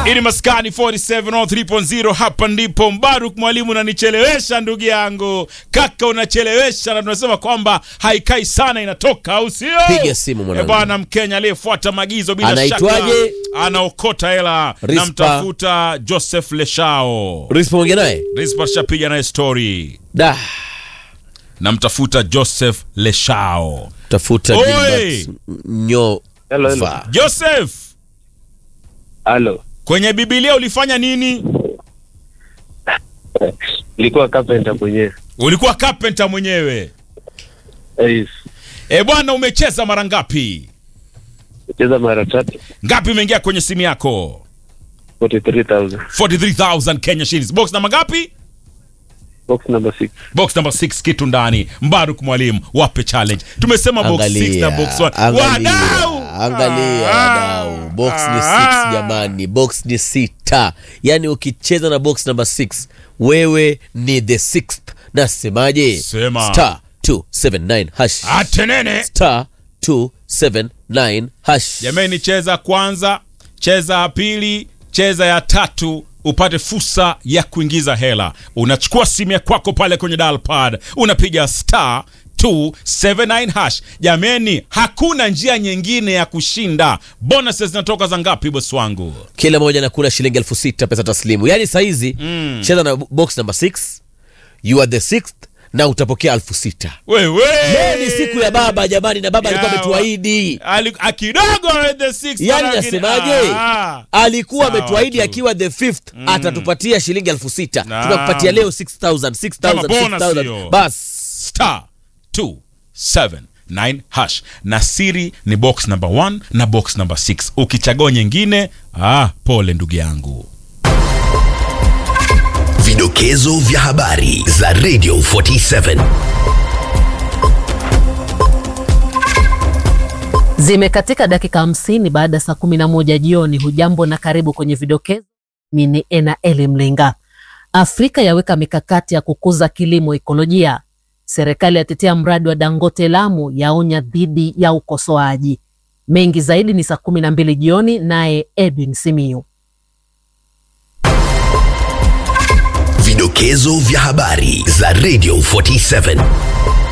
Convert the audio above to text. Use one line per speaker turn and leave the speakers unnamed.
Ili maskani 47 hapa ndipo Mbaruk mwalimu unanichelewesha ndugu yangu. Kaka unachelewesha na tunasema kwamba haikai sana inatoka au sio?
Piga simu mwanangu.
Eh, Bwana Mkenya aliyefuata maagizo bila
Anaitwaje?
shaka anaokota hela.
Rispa.
Namtafuta Joseph Leshao.
Rispo ongea naye
Rispa shapiga naye story.
da
Namtafuta Joseph Leshao.
tafuta
Oi!
Gilbert Nyova.
Hello, hello.
Joseph,
Halo,
kwenye Biblia ulifanya nini?
nilikuwa carpenter mwenyewe.
Ulikuwa carpenter mwenyewe.
Yes.
E bwana, umecheza mara ngapi?
Cheza mara tatu
Ngapi imeingia kwenye simu yako?
43000
43000 Kenya shillings. Box namba ngapi?
box number 6
Box number 6 kitu ndani. Mbaruk mwalimu, wape challenge. Tumesema box 6 na box 1.
angalia,
Wadau!
angalia
Ah,
wadau. Box ni
ah.
6 jamani, box ni sita. Yaani ukicheza na box number 6 wewe ni the sixth. Nasemaje?
Sema.
Star 279 hash.
Atenene.
Star 279 hash.
Jamani, cheza kwanza, cheza ya pili, cheza ya tatu upate fursa ya kuingiza hela. Unachukua simu ya kwako pale kwenye dial pad, unapiga star 279 hash. Jameni, hakuna njia nyingine ya kushinda. Bonuses zinatoka za ngapi bosi wangu?
Kila moja nakula shilingi elfu sita pesa taslimu. Yaani saizi
Mm.
cheza na box number 6 you are the sixth na utapokea elfu sita.
Wewe
Leo ni siku ya baba jamani, na baba alikuwa
Ya,
ametuahidi
Ali- a- kidogo the six,
Yaani
lakini-
nasemaje?
Ah,
alikuwa
Sawa
ametuahidi
tu.
akiwa the fifth atatupatia shilingi elfu sita
Naam.
tunakupatia leo 6000 6000
Kama bonus
6000
hiyo.
bas
star 279 hash na siri ni box number 1 na box number 6 ukichagua nyingine ah, pole ndugu yangu
Vidokezo vya habari za Radio 47.
Zimekatika dakika hamsini baada ya saa kumi na moja jioni. Hujambo na karibu kwenye vidokezo. Mimi ni Ena Eli Mlenga. Afrika yaweka mikakati ya kukuza kilimo ekolojia. Serikali yatetea mradi wa Dangote Lamu, yaonya dhidi ya ukosoaji. Mengi zaidi ni saa kumi na mbili jioni, naye Edwin Simiyu.
Vidokezo vya habari za Radio 47.